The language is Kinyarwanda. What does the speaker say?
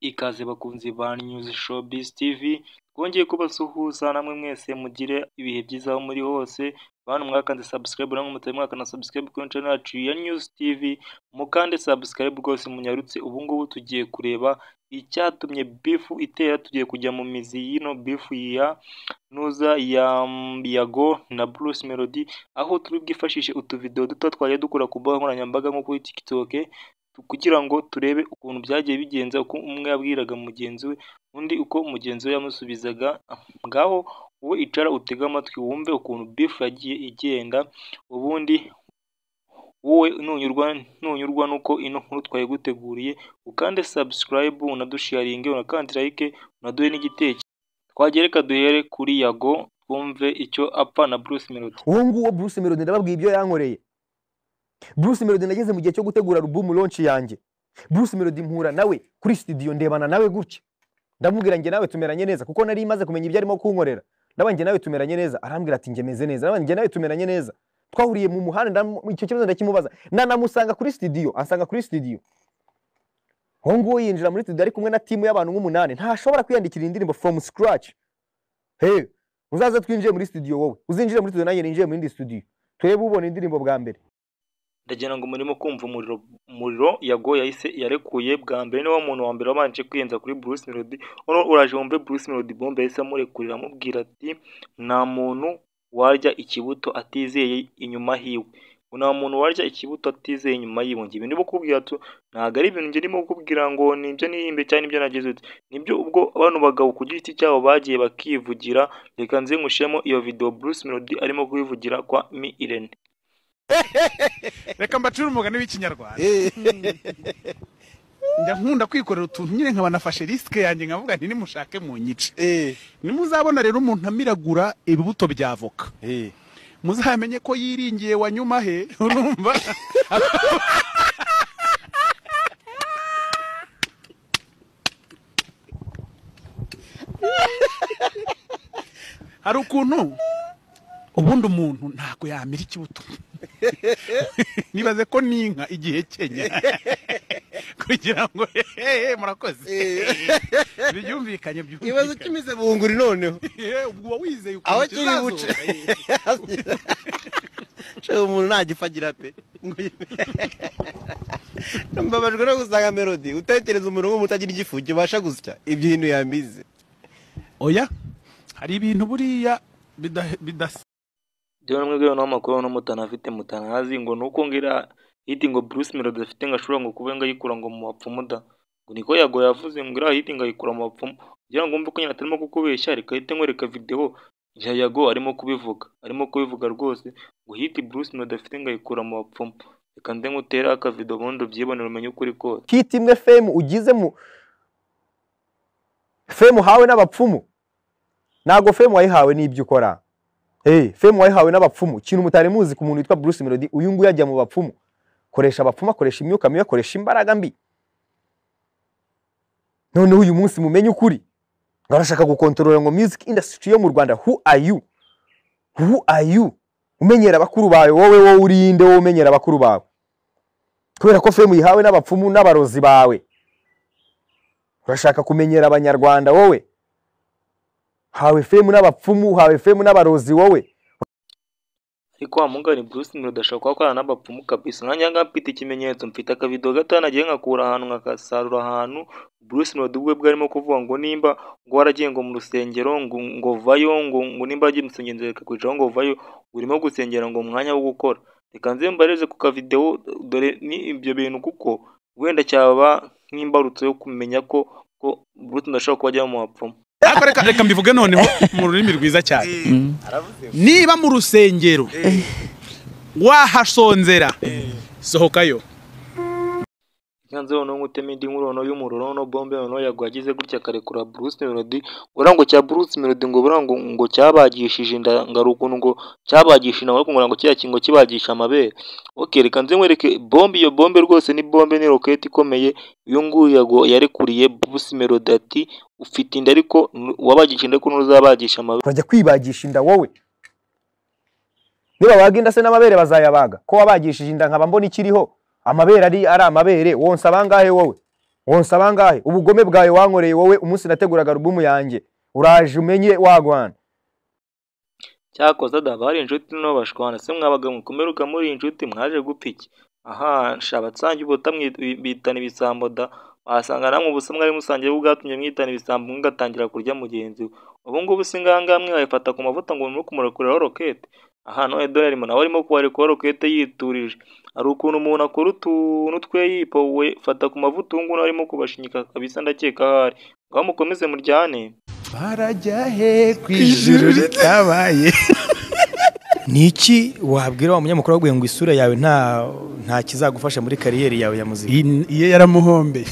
Ikaze bakunzi ba News Showbiz TV, twongeye kubasuhuza namwe mwese mugire ibihe byiza aho muri hose, bantu mwakanze subscribe namwe mutari mwakana subscribe kuri channel yacu ya News TV, mukande subscribe rwose munyarutse, ubu ngubu tugiye kureba icyatumye bifu itera, tugiye kujya mu mizi y'ino bifu ya Ntuza, ya Yago na Bruce Melody, aho turi bwifashishe utuvidewo duto twagiye dukora ku mbuga nkoranyambaga nko kuri TikTok, kugira ngo turebe ukuntu byagiye bigenza, uko umwe yabwiraga mugenzi we, undi uko mugenzi we yamusubizaga, ngaho wowe icara utege amatwi wumve ukuntu bifu yagiye igenda, ubundi wowe nunyurwa nunyurwa n'uko ino nkuru twayiguteguriye, ukande subscribe, unadusharinge, unakande like, unaduhe n'igitekerezo, twagiye reka duhere kuri Yago, twumve icyo apfa na Bruce Melody. uwo nguwo Bruce Melody ndababwiye ibyo yankoreye Bruce Melody nageze mu gihe cyo gutegura album launch yanjye Bruce Melody mpura nawe kuri studio ndebana nawe gutya ndamubwira njye nawe tumeranye neza kuko nari maze kumenya ibyo arimo kunkorera ndaba njye nawe tumeranye neza arambwira ati njye meze neza ndaba njye nawe tumeranye neza twahuriye mu muhanda ndam- icyo kibazo ndakimubaza nanamusanga kuri studio ansanga kuri studio uwo nguwo yinjira muri studio ari kumwe na timu y'abantu nk'umunani ntashobora kwiyandikira indirimbo from scratch hey uzaze twinjiye muri studio wowe uzinjire muri studio nanjye ninjiye mu yindi studio turebe ubona indirimbo bwa mbere ndagira ngo murimo kumva umuriro umuriro yago yahise yarekuye bwa mbere niwo muntu wa mbere wabanje kwiyenza kuri Bruce Melody hano uraje wumve Bruce Melody bombe yahise amurekurira amubwira ati nta muntu warya ikibuto atizeye inyuma hiwe nta muntu warya ikibuto atizeye inyuma yiwe ngo ibintu bakubwira tu ntabwo ari ibintu njye ndimo kukubwira ngo nibyo nihimbe cyangwa nibyo nagize uti nibyo ubwo bano bagabo ku giti cyabo bagiye bakivugira reka nze nkushemo iyo video Bruce Melody arimo kubivugira kwa Mi Irene reka mbacure umugani w'ikinyarwanda njya nkunda kwikorera utuntu nyine nkaba nafashe risike yanjye nkavuga nti nimushake mu nyice nimuzabona rero umuntu amiragura ibibuto bya voka muzamenye ko yiringiye wanyuma he urumva hari ukuntu ubundi umuntu ntabwo yamira ikibuto nibaze ko n'inka igihe kenya kugira ngo hehe murakoze byumvikanye ikibazo byumvikanye cy'imize bunguri noneho Eh, ubwo uba wizeye ukuntu aho kiri kizazo. buce Ce umuntu ntagifagira pe mbabajwe no gusanga melodi utekereza umuntu nk'umuntu utagira igifu kibasha gusya ibyo ibintu yambize oya hari ibintu buriya bida- bidasa bitewe n'umwe naho amakuru no mutanafite mutanazi ngo ni uko ngira hiti ngo Bruce Melody afite ngo ashobora ngo kuba ngayikura ngo mu bapfumu da ngo niko yago yavuze ngo iriya hiti ngayikura mu bapfumu kugira ngo mbe ko nyine atarimo kukubeshya reka hite nkwereka video ya yago arimo kubivuga arimo kubivuga rwose ngo hiti Bruce Melody afite ngayikura mu bapfumu reka nde ngutere aka video ubundi ubyibonere umenye ukuri kose kiti imwe femu ugize mu femu uhawe n'abapfumu ntabwo femu wayihawe n'ibyo ukora hey, femu wayihawe n'abapfumu ikintu mutari muzi ku muntu witwa Bruce Melody uyu nguyu ajya mu bapfumu koresha abapfumu akoresha imyuka mibi akoresha imbaraga mbi noneho uyu munsi mumenye ukuri ngo arashaka gukontorora ngo music industry yo mu Rwanda who are you who are you umenyera bakuru bawe wowe wowe urinde wowe umenyera bakuru bawe kubera ko femu yihawe n'abapfumu n'abarozi bawe urashaka kumenyera abanyarwanda wowe hawe femu n'abapfumu hawe femu n'abarozi wowe ariko wa mugani Bruce Melody ashobora kuba akorana n'abapfumu kabisa nanjye aha ngaha mfite ikimenyetso mfite akavido gato nagiye nkakura ahantu nkakasarura ahantu Bruce Melody ubwe bwe arimo kuvuga ngo nimba ngo waragiye ngo mu rusengero ngo ngo vayo ngo ngo nimba wagiye mu rusengero reka kwicaraho ngo vayo ngo urimo gusengera ngo umwanya wo gukora reka nze mbareze ku kavidewo dore ni ibyo bintu kuko wenda cyaba nk'imbarutso yo kumenya ko ko Bruce Melody ashobora kuba ajya mu bapfumu ariko reka reka mbivuge noneho mu rurimi rwiza cyane niba mu rusengero wahasonzera sohokayo yanze noneho ngutema indi nkuru noneho y'umuriro noneho bombe noneho yago yagize gutya akarekura Bruce Melody ura ngo cya Bruce Melody ngo bura ngo ngo cyabagishije inda ngari ukuntu ngo cyabagishije inda ariko ngo ngo kiriya kingo kibagisha amabere okay reka nze nkwereke bombe iyo bombe rwose ni bombe ni roketi ikomeye uyu nguyu yago yarekuriye Bruce Melody ati ufite inda ariko nu- wabagisha inda ariko ntuzabagisha amabere urajya kwibagisha inda wowe nibabaga inda se n'amabere bazayabaga ko wabagishije inda nkaba mbona ikiriho amabere ari ari amabere wonsa abangahe wowe wonsaba angahe ubugome bwawe wankoreye wowe umunsi nateguraga alubumu yanjye uraje umenye wagwana cyakoze dava hari inshuti nto bashwana se mwabaga mukomeruka muri iyi nshuti mwaje gupfa iki aha shabatsange ubuta mwi- bitana ibisambo da wasanga namwe ubusa mwari musangiye bwatumye mwitana ibisambo mugatangira kurya mugenzi we ubu ngubu si ngangaha mwe wayifata ku mavuta ngo murimo kumurekuraho rokete aha none dorari mu nawe arimo kubarekuraho rokete yiturije hari ukuntu umuntu akora utuntu twe yipowe fata ku mavuta ubu ngubu nawe arimo kubashinyika kabisa ndakeka ahari ngaho mukomeze muryane barajya he ku ijuru ritabaye ni iki wabwira wa munyamakuru waguye ngo isura yawe nta nta kizagufasha muri kariyeri yawe ya muzika iyo yaramuhombeye